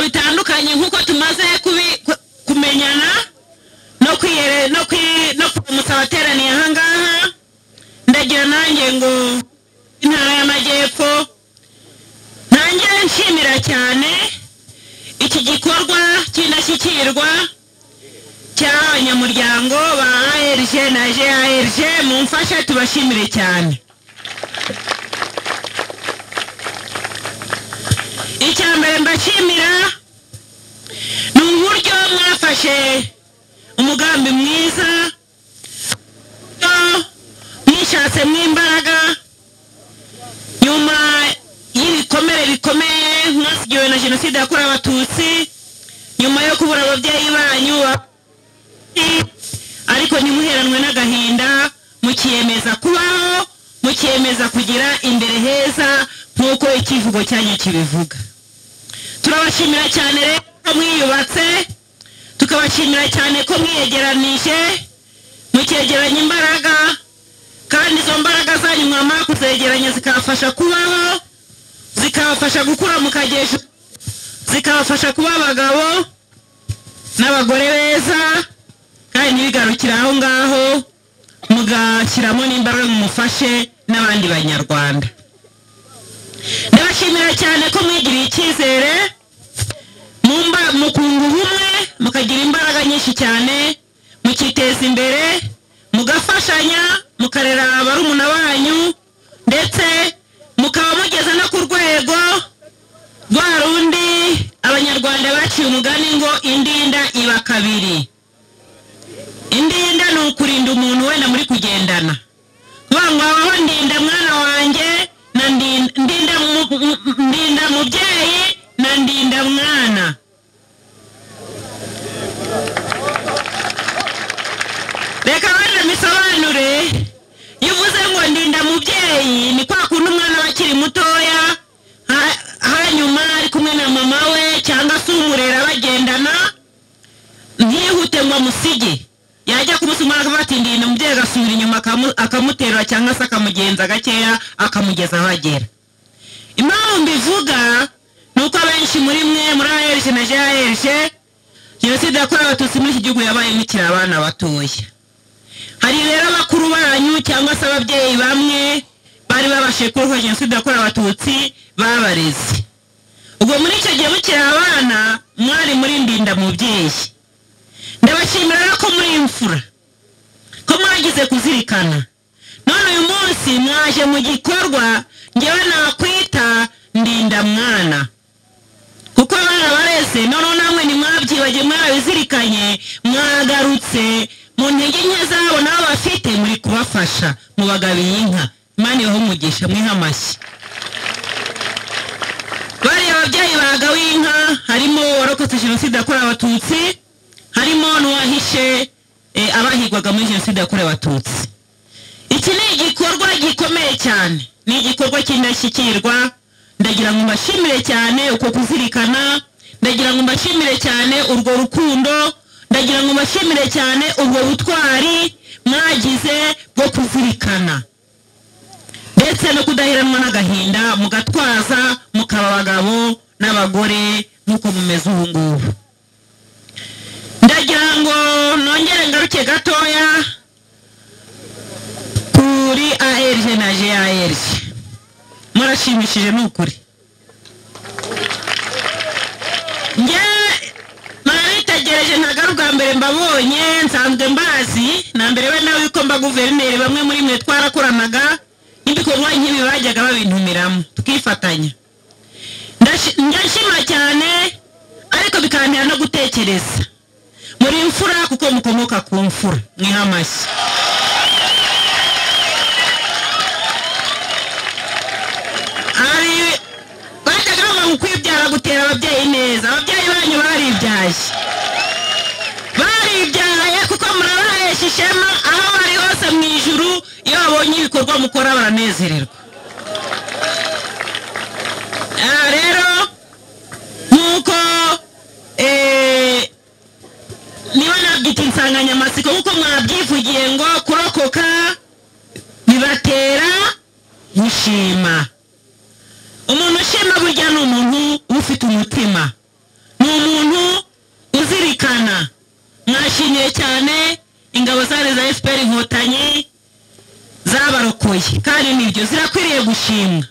dutandukanye nk'uko tumaze kumenyana no kuramutsa abateraniye aha ngaha ndagira nanjye ngo intara y'amajyepfo nanjye nshimira cyane iki gikorwa cy'indashyikirwa cy'abanyamuryango ba ARG na GARG mumfashe tubashimire cyane icya mbere mbashimira ni uburyo mwafashe umugambi mwiza mwishatse mw'imbaraga nyuma y'ibikomere bikomeye mwasigiwe na jenoside yakorewe abatutsi nyuma yo kubura ababyeyi banyu ariko ntimuheranwe n'agahinda mukiyemeza kubaho mukiyemeza kugira imbere heza nk'uko ikivugo cyanyu kibivuga turabashimira cyane rero ko mwiyubatse tukabashimira cyane ko mwiyegeranije mukegeranya imbaraga kandi izo mbaraga zanyu mwamara kuzegeranya zikabafasha kubaho zikabafasha gukura mu kagejo zikabafasha kuba abagabo n'abagore beza kandi ntibigarukire aho ngaho mugashyiramo n'imbaraga mumufashe n'abandi banyarwanda ndabashimira cyane ko mwigiriye icyizere mukunga ubumwe mukagira imbaraga nyinshi cyane mukiteza imbere mugafashanya mukarera barumuna banyu ndetse mukaba mugeze no ku rwego rwa rundi abanyarwanda baciye umugani ngo indinda iba kabiri indinda ni ukurinda umuntu wenda muri kugendana kuvuga ngo habaho ndinda mwana wanjye na ndinda mubyeyi na ndinda mwana reka wenda misobanure iyo uvuze ngo ndinda mubyeyi ni kwa kundi umwana we akiri mutoya hanyuma ari kumwe na mama we cyangwa se umurera bagendana ntihute ngo amusige yajya kumusumara akavuga ati ndinda umubyeyi agasubira inyuma akamuterura cyangwa se akamugenza gakeya akamugeza aho agera impamvu mbivuga ni uko abenshi muri mwe muri ahereje na jehereje jenoside yakorewe abatutsi muri iki gihugu yabaye imikira abana batoya hari rero abakuru banyu cyangwa se ababyeyi bamwe bari babashije kurohora jenoside yakorewe abatutsi babareze ubwo muri icyo gihe mukiri abana mwari muri ndinda mubyeyi ndabashimira ko muri imfura ko mwagize kuzirikana none uyu munsi mwaje mu gikorwa ngewe nakwita ndinda mwana kuko abana barese noneho namwe ntimwabyibagiye mwabizirikanye mwagarutse mu ntege nke zabo nabo bafite muri kubafasha mubagabiye inka imana ibaho umugisha mwiha amashyi bariya ababyeyi bagawiye inka harimo warokotse jenoside yakorewe abatutsi harimo n'uwahishe abahigwaga muri jenoside yakorewe abatutsi iki ni igikorwa gikomeye cyane ni igikorwa cy'indashyikirwa ndagira ngo mbashimire cyane uko kuzirikana ndagira ngo mbashimire cyane urwo rukundo ndagira ngo mbashimire cyane ubwo butwari mwagize bwo kuzirikana ndetse no kudaheranwa n'agahinda mugatwaza mukaba abagabo n'abagore nk'uko mumeze ubu ngubu ndagira ngo nongere ngaruke gatoya kuri ARG na GARG murashimishije ni ukuri njye narabitegereje ntago bwa mbere mbabonye nsanzwe mbazi na mbere we nawe ko mba guverineri bamwe muri mwe twarakoranaga n'ibikorwa nk'ibi bajyaga babintumiramo tukifatanya ndashima cyane ariko bikantera no gutekereza muri imfura kuko mukomoka ku mfura mwiha amashyi hari bajyaga bavuga ngo kwibyara gutera ababyeyi neza ababyeyi banyu baribyaye baribyaye kuko murabahesha ishema aho bari hose mu ijuru iyo babonye ibikorwa mukora baranezererwa aha rero nk'uko niba nabwita insanganyamatsiko nk'uko mwabyivugiye ngo kurokoka bibatera gushima umuntu ushima burya ni umuntu uba ufite umutima ni umuntu uzirikana mwashimiye cyane ingabo zari za fpr inkotanyi zabarokoye kandi nibyo zirakwiriye gushimwa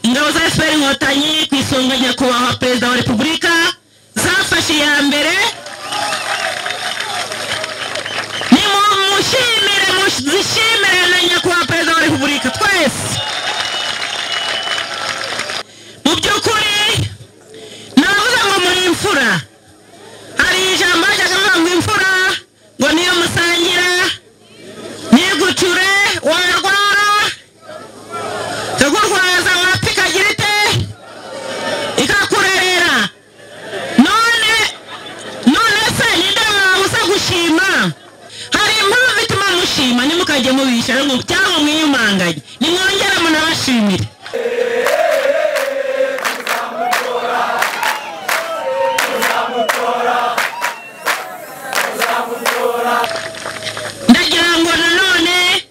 ingabo za fpr inkotanyi ku isonga nyakubahwa perezida wa repubulika zafashe iya mbere nimushimire muzishimire na nyakubahwa perezida wa repubulika twese mu by'ukuri navuze ngo muri imfura hari ijambo ryajyaga rivuga ngo imfura ngo niyo musangira nigucure warwara ikagurwaza warapfa ikagira ite ikakurerera none none se ninde wabuza gushima hari impamvu ituma mushima ntimukajye mubisha ngo- cyangwa mwiyumanganye nimwongere munabashimire ndagira ngo nanone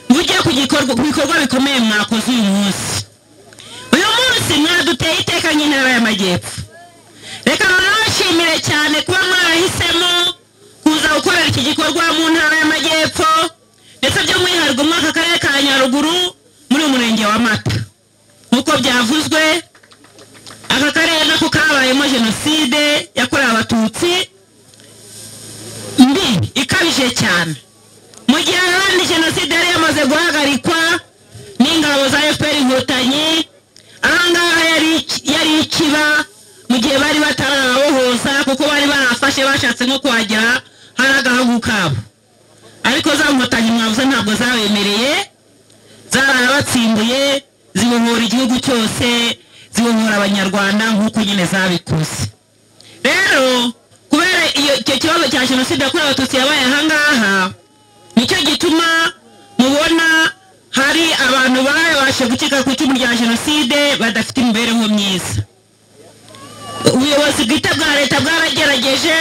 mujye ku gikorwa- ku bikorwa bikomeye mwakoze uyu munsi uyu munsi mwaduteye iteka nk'intara y'amajyepfo reka nanabashimire cyane kuba mwarahisemo kuza gukorera iki gikorwa mu ntara y'amajyepfo ndetse by'umwihariko mwaka karere ka nyaruguru muri uyu murenge wa mata nk'uko byavuzwe aka karere nako kabayemo jenoside yakorewe abatutsi mbi ikabije cyane mu gihe ahandi jenoside yari yamaze guhagarikwa n'ingabo za fpr inkotanyi ahangaha yari yari ikiba mu gihe bari batarababohoza kuko bari barafashe bashatse nko kuhagera hari agahugu kabo ariko za nkotanyi mwabuze ntabwo zabemereye zarabatsimbuye zibohora igihugu cyose zibohora abanyarwanda nk'uko nyine zabikoze rero kubera iyo- icyo kibazo cya jenoside yakorewe abatutsi yabaye ahangaha nicyo gituma mubona hari abantu babashe gucika ku icumu rya jenoside badafite imibereho myiza ubuyobozi bwite bwa leta bwaragerageje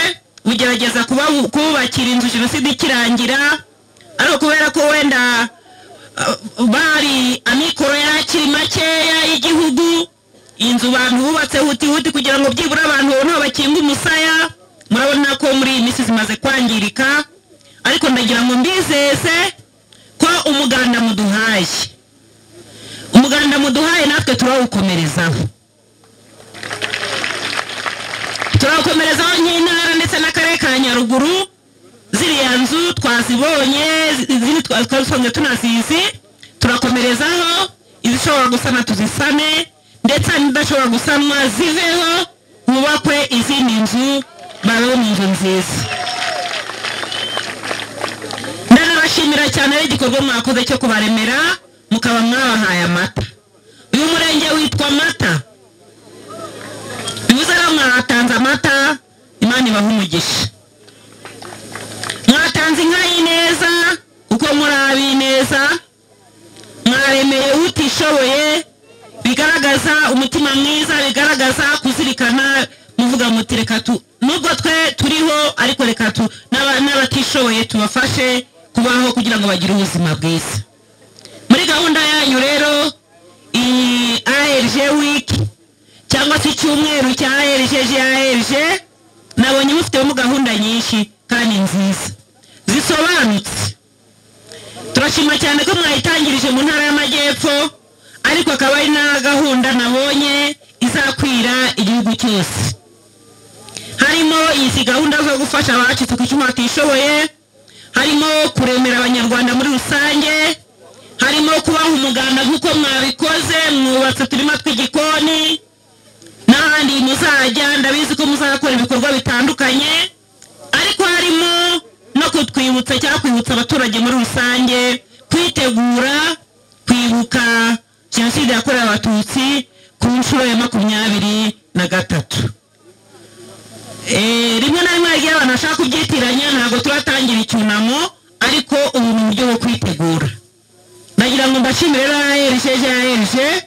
bugerageza kubabu- kububakira inzu jenoside ikirangira ariko kubera ko wenda uh, bari amikoro yari akiri makeya y'igihugu inzu bantu bubatse huti huti kugira ngo byibura abantu babone aho bakinga umusaya murabona ko muri iyi minsi zimaze kwangirika ariko ndagira ngo mbizeze ko umuganda muduhaye umuganda muduhaye natwe turawukomerezaho turawukomerezaho nk'intara ndetse n'akarere ka nyaruguru ziriya nzu twazibonye izindi twa- twasanzwe tunazizi turakomerezaho izishobora gusana tuzisane ndetse n'idashobora gusanwa ziveho hubakwe izindi nzu babeho mu nzu nziza ndanabashimira cyane ari igikorwa mwakoze cyo kubaremera mukaba mwabahaye amata uyu murenge witwa mata bivuze rero mwatanze amata imana ibaha umugisha mwatanze inka y'ineza kuko muri ab'ineza mwaremeye utishoboye bigaragaza umutima mwiza bigaragaza kuzirikana muvuga muti reka tu nubwo twe turiho ariko reka tu n'aba- n'abatishoboye tubafashe kubaho kugira ngo bagire ubuzima bwiza muri gahunda yanyu rero iyi ARG week cyangwa se icyumweru cya ARG GARG nabonye mufitemo gahunda nyinshi kandi nziza zisobanutse turashima cyane ko mwayitangirije mu ntara y'amajyepfo ariko akaba ari na gahunda nabonye izakwira igihugu cyose harimo izi gahunda zo gufasha abacitse ku icumu batishoboye harimo kuremera abanyarwanda muri rusange harimo kubaha umuganda nk'uko mwabikoze mwubatse uturima tw'igikoni n'ahandi muzajya ndabizi ko muzakora ibikorwa bitandukanye ariko harimo no kutwibutsa cyangwa kwibutsa abaturage muri rusange kwitegura kwibuka jenoside yakorewe abatutsi ku nshuro ya makumyabiri na gatatu Eh, rimwe na rimwe hagiye abantu bashaka kubyitiranya ntabwo turatangira icyunamo ariko ubu ni uburyo bwo kwitegura ndagira ngo mbashimire rrg rrg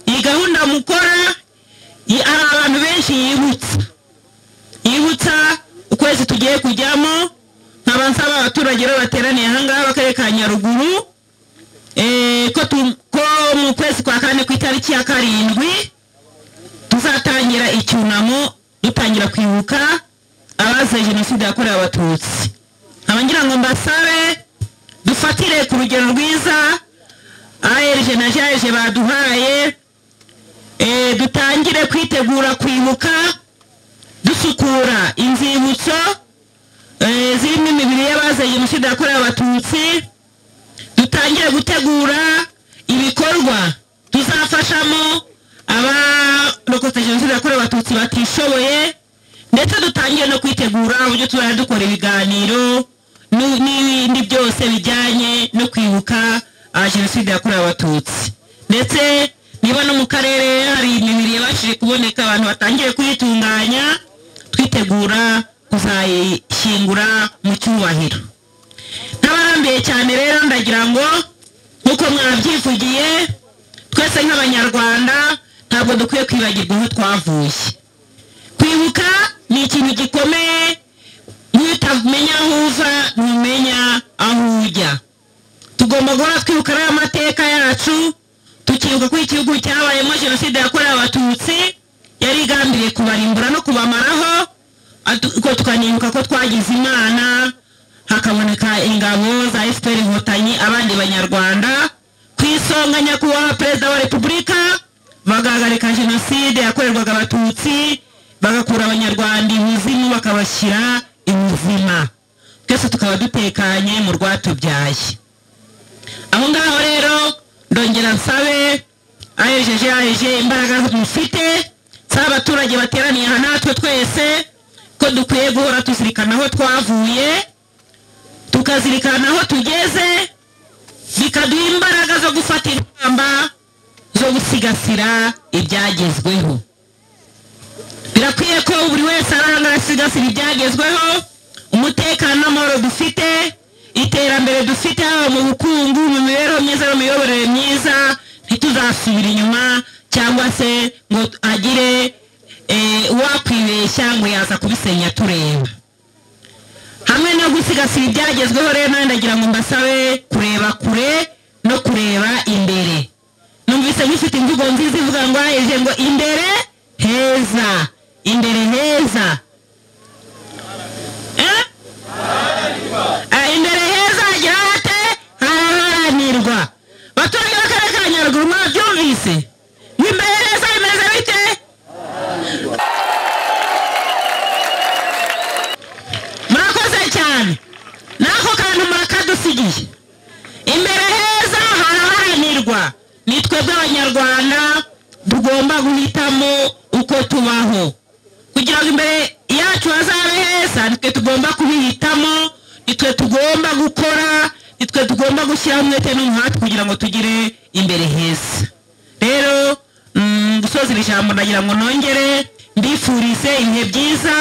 iyi gahunda mukora yi- hari abantu benshi yibutsa yibutsa ukwezi tugiye kujyamo nkaba nsaba abaturage rero bateraniye ahangaha b'akarere ka nyaruguru eh, ko tu- ko mu kwezi kwa kane ku itariki ya karindwi tuzatangira icyunamo duta- gutangira kwibuka abazize jenoside yakorewe abatutsi nkaba ngira ngo mbasabe dufatire ku rugero rwiza aherije na jaje baduhaye eh, dutangire kwitegura kwibuka dusukura inzibutso eh, zirimo imibiri y'abazize jenoside yakorewe abatutsi dutangire gutegura ibikorwa tuzafashamo abarokotse jenoside yakorewe abatutsi batishoboye ndetse dutangire no kwitegura uburyo tuzajya dukora ibiganiro n'u- n'ibindi byose bijyanye no kwibuka ah, jenoside yakorewe abatutsi ndetse niba no mu karere hari imibiri yabashije kuboneka abantu batangiye kuyitunganya twitegura kuzayishyingura mu cyubahiro nk'abarambiye cyane rero ndagira ngo nk'uko mwabyivugiye twese nk'abanyarwanda ntabwo dukwiye kwibagirwa aho twavuye kwibuka ni ikintu gikomeye n'utamenya aho uva ntumenya aho ujya tugomba guhora twibuka rero amateka yacu tukibuka ko igihugu cyabayemo jenoside yakorewe abatutsi yari igambiriye kubarimbura no kubamaraho ariko tukanibuka ko twagize imana hakaboneka ingabo za fpr inkotanyi abandi banyarwanda ku isonga nyakubahwa perezida wa repubulika bagahagarika jenoside yakorerwaga abatutsi bagakura abanyarwanda ibuzimu bakabashyira ibuzima twese tukaba dutekanye mu rwatubyaye aho ngaho rero ndongera nsabe ahejeje aheje imbaraga mufite nsaba abaturage bateraniye aha natwe twese ko dukwiye guhora tuzirikana aho twavuye tukazirikana aho tugeze bikaduha imbaraga zo gufata ingamba zo gusigasira ibyagezweho birakwiye ko buri wese arahangara asigasira ibyagezweho umutekano n'amahoro dufite iterambere dufite haba mu bukungu mu mibereho myiza no mu miyoborere myiza ntituzasubire inyuma cyangwa se ngo agire eh, uwakwibeshya ngo yaza kubisenya tureba hamwe no gusigasira ibyagezweho rero nawe ndagira ngo mbasabe kureba kure no kureba imbere numvise mufite imvugo nziza ivuga ngo haheje ngo imbere heza imbere heza eh? Ah, imbere heza hagira hate haraharanirwa abaturage b'akarere ka nyaruguru mwabyumvise ngo imbere heza bimeze bite murakoze cyane n'ako kantu murakadusigiye imbere heza haraharanirwa ni twebwe abanyarwanda tugomba guhitamo uko tubaho kugira ngo imbere yacu hazabe heza nitwe tugomba kubihitamo nitwe tugomba gukora nitwe tugomba gushyiraho umwete n'umuhate kugira ngo tugire imbere heza rero mm, gusoza iri jambo ndagira ngo nongere mbifurize ibihe byiza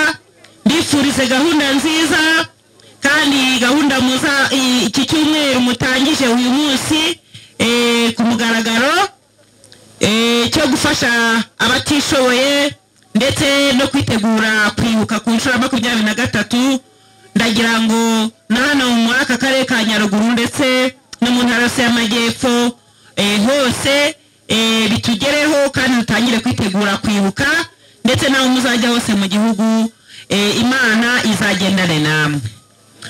mbifurize gahunda nziza kandi iyi gahunda muza i- iki cyumweru mutangije uyu munsi eh, ku mugaragaro eh, cyo gufasha abatishoboye ndetse no kwitegura kwibuka ku nshuro ya makumyabiri na gatatu ndagira ngo na hano muri aka karere ka nyaruguru ndetse no mu ntara yose y'amajyepfo eh, hose eh, bitugereho kandi dutangire kwitegura kwibuka ndetse nawe muzajya hose mu gihugu eh, imana izagendane namwe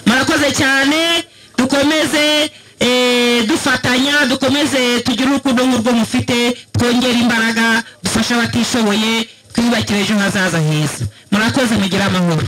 murakoze cyane dukomeze eh, dufatanya dukomeze tugire urukundo nk'urwo mufite twongere imbaraga dufashe abatishoboye twiyubakire ejo hazaza heza murakoze mugire amahoro